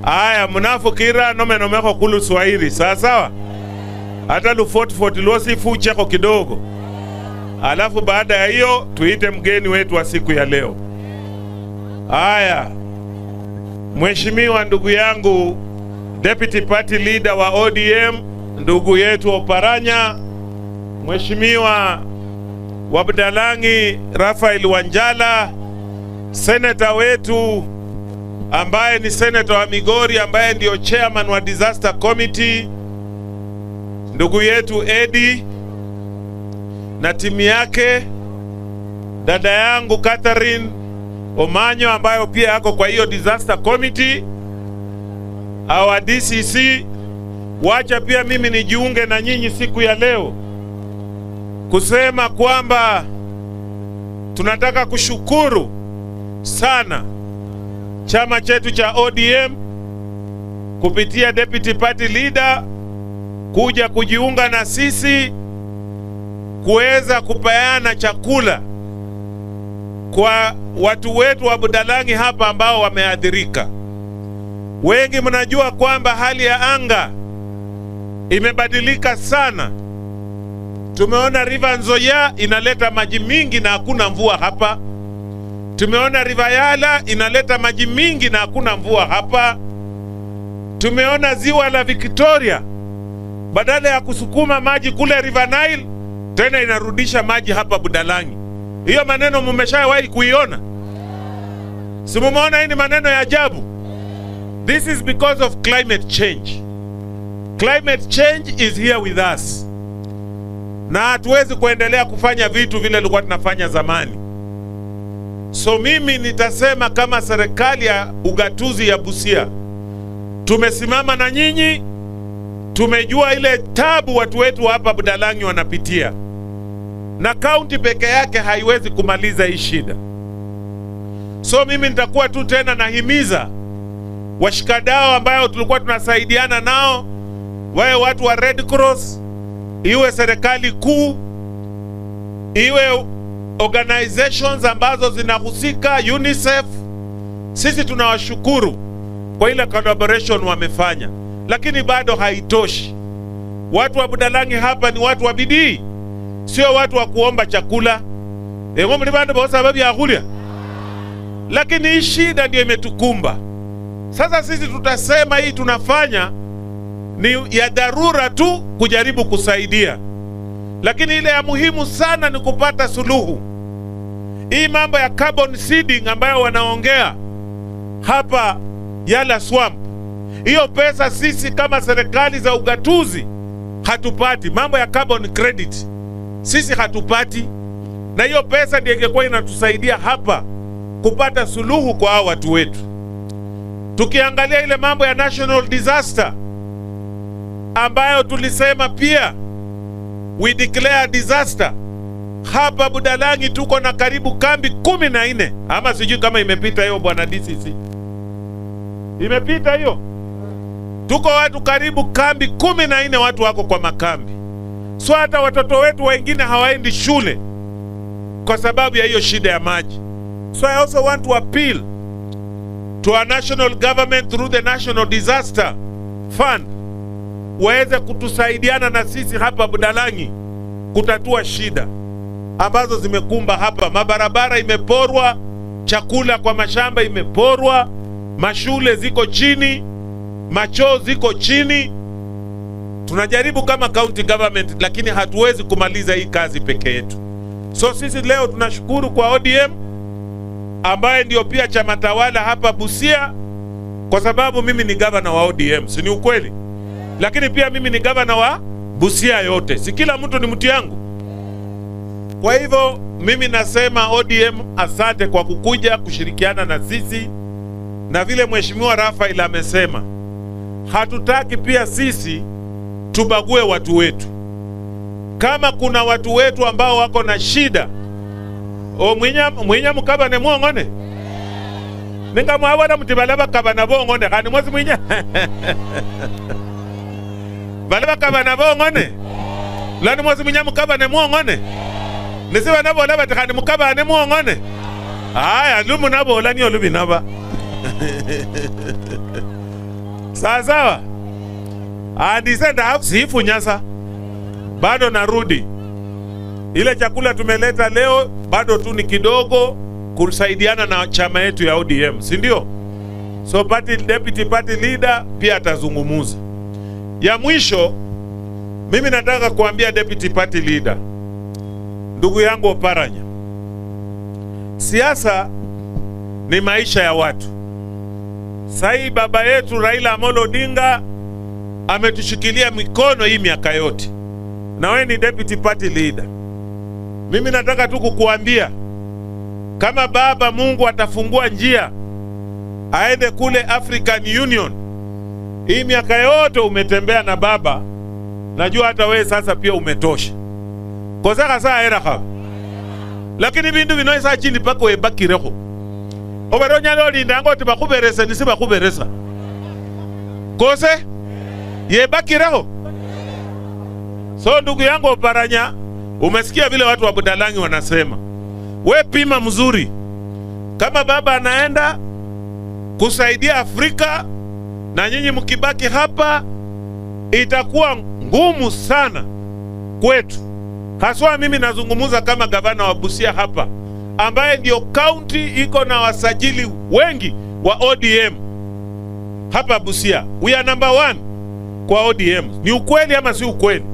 aya mnafukira nomenomeko kulu swahili sawa sawa hata lufotifoti losifucheko kidogo alafu baada ya hiyo tuite mgeni wetu wa siku ya leo haya mheshimiwa ndugu yangu deputy party leader wa odm ndugu yetu oparanya mheshimiwa wabdalangi rafael wanjala seneta wetu ambaye ni seneta wa Migori ambaye ndio chairman wa disaster committee, ndugu yetu Edi na timu yake, dada yangu Catherine Omanyo ambayo pia yako kwa hiyo disaster committee, our DCC. Wacha pia mimi nijiunge na nyinyi siku ya leo kusema kwamba tunataka kushukuru sana chama chetu cha ODM kupitia deputy party leader kuja kujiunga na sisi kuweza kupeana chakula kwa watu wetu wa Budalangi hapa ambao wameathirika. Wengi mnajua kwamba hali ya anga imebadilika sana. Tumeona River Nzoia inaleta maji mingi na hakuna mvua hapa. Tumeona River Yala inaleta maji mingi na hakuna mvua hapa. Tumeona ziwa la Victoria badala ya kusukuma maji kule River Nile tena inarudisha maji hapa Budalangi. Hiyo maneno mumeshawahi kuiona? Si mumeona hii ni maneno ya ajabu? This is because of climate change. Climate change is here with us, na hatuwezi kuendelea kufanya vitu vile tulikuwa tunafanya zamani. So mimi nitasema kama serikali ya ugatuzi ya Busia tumesimama na nyinyi, tumejua ile tabu watu wetu hapa Budalangi wanapitia, na kaunti peke yake haiwezi kumaliza hii shida. So mimi nitakuwa tu tena nahimiza washikadau ambayo tulikuwa tunasaidiana nao, wawe watu wa Red Cross, iwe serikali kuu, iwe organizations ambazo zinahusika UNICEF, sisi tunawashukuru kwa ile collaboration wamefanya, lakini bado haitoshi. Watu wa Budalangi hapa ni watu wa bidii, sio watu wa kuomba chakula engo muli bandu bosa babyakhulya, lakini hii shida ndio imetukumba sasa. Sisi tutasema hii tunafanya ni ya dharura tu kujaribu kusaidia, lakini ile ya muhimu sana ni kupata suluhu. Hii mambo ya carbon seeding ambayo wanaongea hapa Yala Swamp, hiyo pesa sisi kama serikali za ugatuzi hatupati. Mambo ya carbon credit sisi hatupati, na hiyo pesa ndio ingekuwa inatusaidia hapa kupata suluhu kwa hao watu wetu. Tukiangalia ile mambo ya national disaster ambayo tulisema pia we declare disaster hapa Budalangi tuko na karibu kambi kumi na nne ama sijui kama imepita hiyo bwana DCC, imepita hiyo. Tuko watu karibu kambi kumi na nne watu wako kwa makambi, so hata watoto wetu wengine hawaendi shule kwa sababu ya hiyo shida ya maji. So I also want to appeal to our national government through the National Disaster Fund waweze kutusaidiana na sisi hapa Budalangi kutatua shida ambazo zimekumba hapa. Mabarabara imeporwa, chakula kwa mashamba imeporwa, mashule ziko chini, machoo ziko chini. Tunajaribu kama county government, lakini hatuwezi kumaliza hii kazi peke yetu. So sisi leo tunashukuru kwa ODM ambaye ndio pia chama tawala hapa Busia, kwa sababu mimi ni gavana wa ODM, si ni ukweli? Lakini pia mimi ni gavana wa Busia yote, si kila mtu ni mtu yangu. Kwa hivyo mimi nasema ODM asante kwa kukuja kushirikiana na sisi, na vile mheshimiwa Rafael amesema, hatutaki pia sisi tubague watu wetu. Kama kuna watu wetu ambao wako na shida o mwinya mwinya mukabane mwong'one ninga mwabona muti bala bakabana bong'one khani mwasi mwinya bala bakabana bong'one lani mwasi mwinya mukabane mwong'one nisi banabola bati khani mukabane mwong'one aya lumu nabola niyo lubinaba sawa sawa andisenda siifu nyasa bado narudi ile chakula tumeleta leo bado tu ni kidogo kusaidiana na chama yetu ya ODM si ndio so party, deputy party leader pia atazungumuza ya mwisho mimi nataka kuambia deputy party leader ndugu yangu Oparanya siasa ni maisha ya watu sahii baba yetu Raila Amolo Odinga ametushikilia mikono hii miaka yote, na wewe ni deputy party leader. Mimi nataka tu kukuambia kama baba Mungu atafungua njia aende kule African Union, hii miaka yote umetembea na baba, najua hata wewe sasa pia umetosha kosaka saa era kha lakini bindu bino saa chini paka webakireho obere onyala olindanga oti bakhuberese nisi bakhuberesa kose yebakireho so ndugu yangu Oparanya, umesikia vile watu wa Budalangi wanasema, we pima mzuri, kama baba anaenda kusaidia Afrika na nyinyi mkibaki hapa, itakuwa ngumu sana kwetu, haswa mimi nazungumza kama gavana wa Busia hapa, ambaye ndio kaunti iko na wasajili wengi wa ODM hapa Busia. We are number one kwa ODM. Ni ukweli ama si ukweli?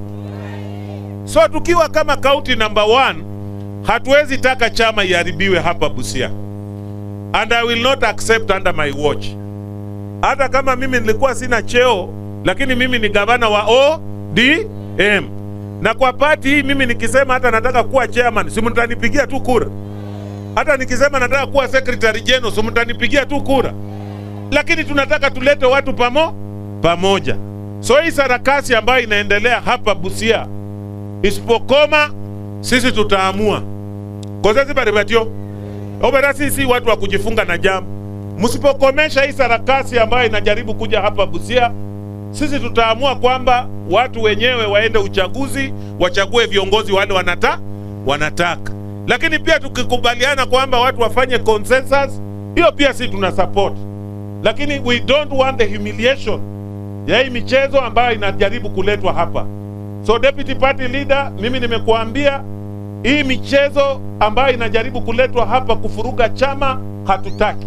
So tukiwa kama kaunti number one, hatuwezi taka chama iharibiwe hapa Busia, and I will not accept under my watch. Hata kama mimi nilikuwa sina cheo, lakini mimi ni gavana wa ODM, na kwa pati hii mimi nikisema hata nataka kuwa chairman, si mtanipigia tu kura? Hata nikisema nataka kuwa secretary general, si mtanipigia tu kura? Lakini tunataka tulete watu pamo pamoja. So hii sarakasi ambayo inaendelea hapa Busia isipokoma, sisi tutaamua kozezi baribatio obera, sisi watu wa kujifunga na jambo. Msipokomesha hii sarakasi ambayo inajaribu kuja hapa Busia, sisi tutaamua kwamba watu wenyewe waende uchaguzi, wachague viongozi wale wanata wanataka. Lakini pia tukikubaliana kwamba watu wafanye consensus, hiyo pia sisi tuna support, lakini we don't want the humiliation ya hii michezo ambayo inajaribu kuletwa hapa. So deputy party leader, mimi nimekuambia hii michezo ambayo inajaribu kuletwa hapa kufuruga chama hatutaki.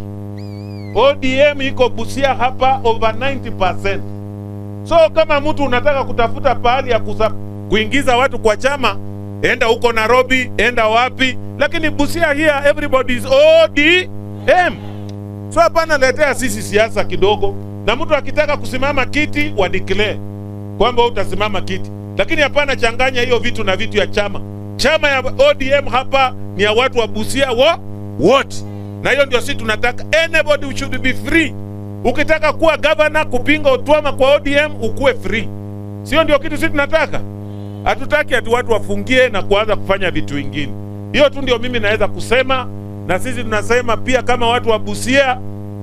ODM iko Busia hapa over 90%. So kama mtu unataka kutafuta pahali ya kusa, kuingiza watu kwa chama, enda huko Nairobi, enda wapi, lakini Busia here everybody is ODM. So hapana letea sisi siasa kidogo, na mtu akitaka kusimama kiti wa declare kwamba utasimama kiti, lakini hapana changanya hiyo vitu na vitu ya chama. Chama ya ODM hapa ni ya watu wa Busia wo wote, na hiyo ndio sisi tunataka. Anybody should be free. Ukitaka kuwa governor kupinga utwama kwa ODM ukuwe free, sio ndio kitu sisi tunataka? Hatutaki ati watu wafungie na kuanza kufanya vitu vingine. Hiyo tu ndio mimi naweza kusema, na sisi tunasema pia kama watu wa Busia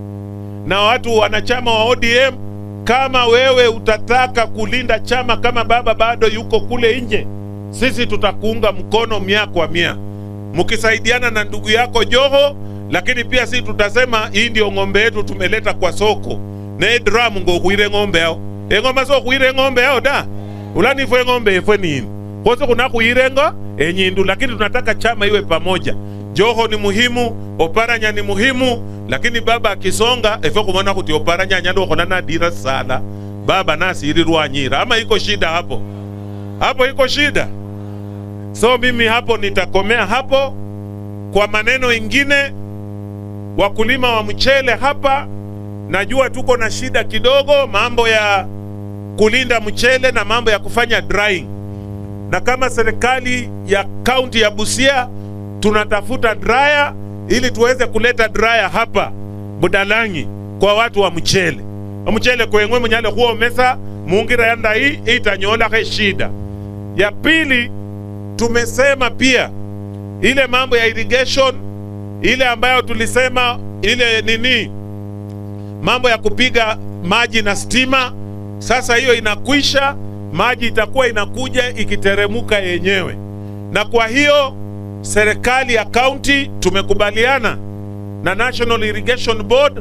na watu wanachama wa ODM, kama wewe utataka kulinda chama kama baba bado yuko kule nje, sisi tutakuunga mkono mia kwa mia, mkisaidiana na ndugu yako Joho. Lakini pia sisi tutasema hii ndio ng'ombe yetu tumeleta kwa soko ne drum ngo kuire ng'ombe yao eng'ombe so kuire ng'ombe yao da ulani fwe ng'ombe ifwe nini kose kuna kuirengo enyindu, lakini tunataka chama iwe pamoja. Joho ni muhimu, Oparanya ni muhimu, lakini baba akisonga efe kumona kuti Oparanya anyalo khona na dira sala baba nasiirirwa nyira ama iko shida hapo hapo, iko shida. So mimi hapo nitakomea hapo. Kwa maneno ingine, wakulima wa mchele hapa, najua tuko na shida kidogo, mambo ya kulinda mchele na mambo ya kufanya drying, na kama serikali ya kaunti ya Busia tunatafuta dryer ili tuweze kuleta dryer hapa Budalangi kwa watu wa mchele mchele kwengwe munyale huomesa mungira yanda hii itanyolakhe shida ya pili tumesema pia ile mambo ya irrigation ile ambayo tulisema ile nini mambo ya kupiga maji na stima sasa hiyo inakwisha maji itakuwa inakuja ikiteremuka yenyewe na kwa hiyo serikali ya kaunti tumekubaliana na National Irrigation Board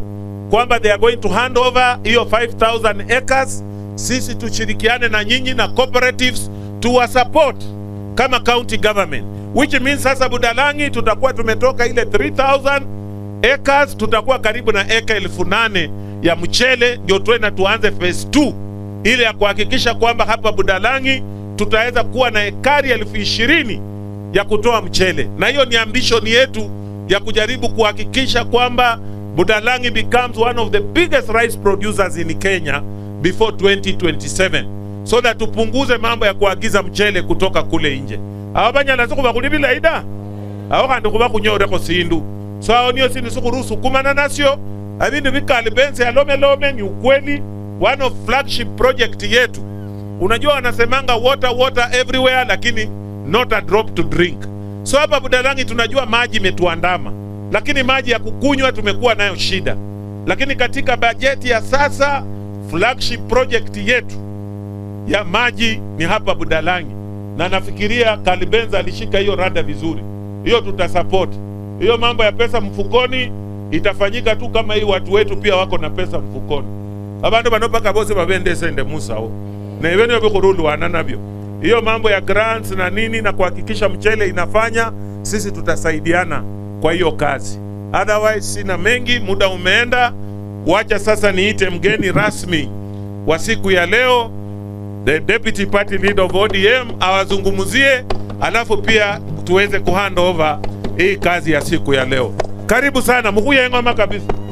kwamba they are going to hand over hiyo 5000 acres sisi tushirikiane na nyinyi na cooperatives tuwa support kama county government which means sasa budalangi tutakuwa tumetoka ile 3000 acres tutakuwa karibu na eka elfu nane ya mchele ndio tuenda tuanze phase 2 ile ya kuhakikisha kwamba hapa budalangi tutaweza kuwa na ekari elfu ishirini ya kutoa mchele na hiyo ni ambition yetu ya kujaribu kuhakikisha kwamba budalangi becomes one of the biggest rice producers in kenya before 2027 so that tupunguze mambo ya kuagiza mchele kutoka kule nje abo banyala sikhubakhulibila ida awo khandi khuba khunyoreko sindu so awo niyo sindu sikhurusukumana nasyo abindu bikali bense yalomelome ni ukweli one of flagship project yetu unajua wanasemanga water water everywhere lakini not a drop to drink so hapa budalangi tunajua maji imetuandama lakini maji ya kukunywa tumekuwa nayo shida lakini katika bajeti ya sasa flagship project yetu ya maji ni hapa budalangi na nafikiria kalibenza alishika hiyo rada vizuri hiyo tutasupport hiyo mambo ya pesa mfukoni itafanyika tu kama hii watu wetu pia wako na pesa mfukoni abandu bano paka bose babendesende musao na ivenio vikhurulwana navyo hiyo mambo ya grants na nini na kuhakikisha mchele inafanya sisi tutasaidiana kwa hiyo kazi otherwise sina mengi muda umeenda wacha sasa niite mgeni rasmi wa siku ya leo the deputy party leader of ODM awazungumzie alafu pia tuweze kuhand over hii kazi ya siku ya leo karibu sana mkuye ngoma kabisa